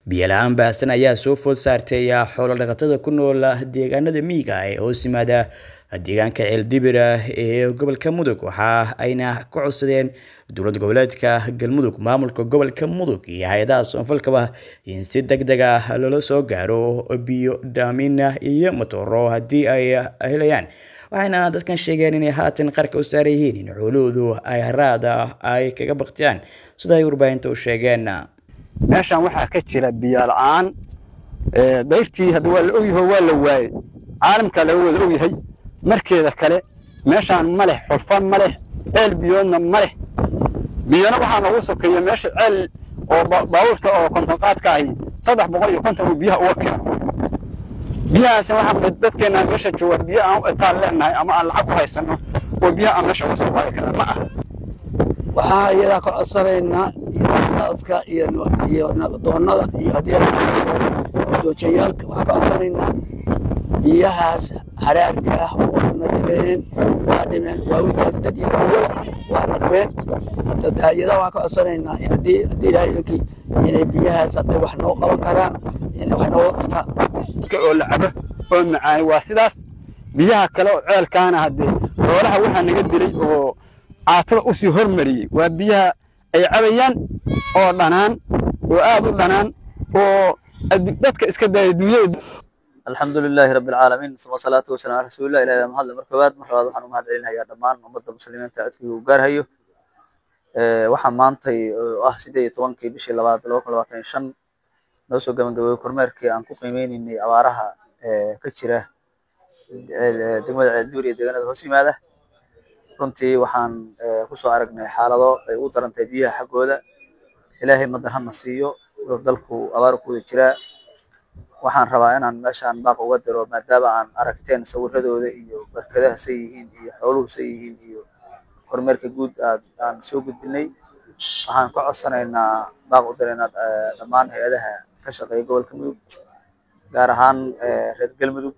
biyo la-aan baahsan ayaa soo food saartay xoolo dhaqatada ku nool deegaanada miyiga ee hoos yimaada deegaanka ceeldibira ee gobolka mudug waxa ayna ka codsadeen dowlad goboleedka galmudug maamulka gobolka mudug iyo hay-adaha soonfalkaba in si deg deg ah loola soo gaaro biyo dhaamin iyo matooro haddii ay helayaan waxayna dadkan sheegeen inay haatan qarka u saaran yihiin in xoolahoodu ay haraada ay kaga baktiyaan sida ay warbaahinta u sheegeen meeshan waxaa ka jira biyo la-aan dayrtii hadda waa la ogyaho waa la waayey caalamkaa laga wada ogyahay markeeda kale meeshaan ma leh xulfa ma leh ceel biyoodna ma leh biyona waxaa noogu sokeeya meesha ceel oo baabuurka oo kontonqaadka ahi saddex boqol iyo konton uu biyaha uga keeno biyahaasna waxaa dadkeena meesha jooga biyo aan u etaan leenahay ama aan lacag u haysano oo biyaha aan meesha uga soo qaadi karna ma aha waxaa iyadaa ka codsanaynaa iyonaska iyo nabdoonnada iyo haddii doojayaalka waxaa ka codsanaynaa biyahaas haraarka ah waana dhibeen waa dhibeen waa u dad iyo biyo waana dhibeen iyada waxaa ka codsanaynaa haddii ilaahaykii inay biyahaas hadday wax noo qaban karaan inay wax nooga qabtaan oo la cabo oo macaani waa sidaas biyaha kale oo ceelkaana haddee xoolaha waxaa naga dilay oo caatada u sii hormariyey waa biyaha ay cabayaan oo dhanaan oo aad u dhanaan oo dadka iska daaya duunyada alxamdu lilaahi rabbi alcaalamiin uma salaatu wasalam ala rasuulillah ilahi baa mahadle mar koowaad mar labaad waxaan u mahad celinayaa dhammaan ummadda muslimiinta codkii uu gaarhayo waxaa maantay oo ah sideed iyo tobankii bishii labaad laba kun labaatan iyo shan noo soo gabagabeeyey kormeerkii aan ku qiimeyneynay abaaraha ka jira degmada ceelduur iyo deegaanada hoos yimaada runtii waxaan kusoo aragnay xaalado ay u darantay biyaha xaggooda ilaahay madan hana siiyo dalku abaar ku wada jiraa waxaan rabaa inaan meeshaan baaq uga diro maadaama aan aragteen sawiradooda iyo barkadaha say yihiin iyo xooluhu say yihiin iyo kormeerka guud aad aan soo gudbinay waxaan ka codsanaynaa baaq u diraynaa dhammaan hay-adaha ka shaqeeya gobolka mudug gaar ahaan reer galmudug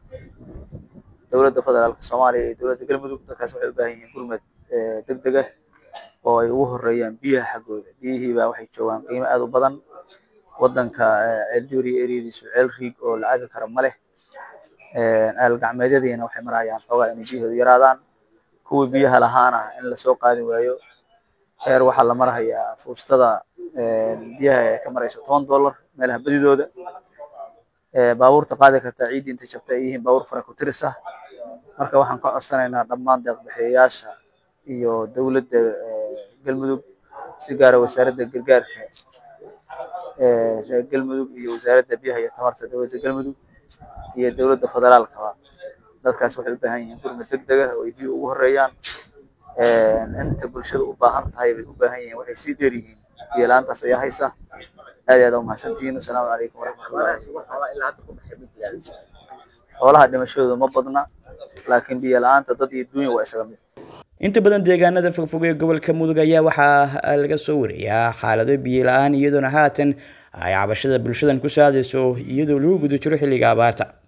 dowladda federaalka soomaaliya iyo dowladda galmudug dadkaas waxay u baahan yihiin gurmad deg deg ah oo ay ugu horeeyaan biyaha xaggooda biyihiibaa waxay joogaan qiimo aad u badan wadanka ceelduuriya eriyadiisu ceel riig oo la cabi kara ma leh ceel gacmeedyadiina waxay marayaan xoogaa inay biyahoodu yaraadaan kuwii biyaha lahaana in lasoo qaadi waayo heer waxaa la marhayaa fuustada biyaha ee ka maraysa toban dollar meelaha badidooda baabuurta qaadi kartaa ciiddii intay jabta ay yihiin baabuur fara ku tiris ah marka waxaan ka codsanaynaa dhammaan deeqbixiyayaasha iyo dowladda galmudug si gaara wasaaradda gargaarka reer galmudug iyo wasaaradda biyaha iyo tamarta dowladda galmudug iyo dowladda federaalkaba dadkaas waxay u baahan yihiin gurmad deg deg ah oo ay biyo ugu horeeyaan inta bulshada u baahan tahay bay u baahan yihiin waxay sii dheer yihiin biyo la-aantaas ayaa haysa aad aad umahadsantihiin wasalaamu calaykum waraxmatullahi xoolaha dhimashadooda ma badna laakiin biyo la-aanta dad iyo duunya waa isaga mid inta badan deegaanada fogfog ee gobolka mudug ayaa waxaa laga soo wariyaa xaalado biyo la-aan iyadoona haatan ay cabashada bulshadan ku saadayso iyadoo lagu guda jiro xilliga abaarta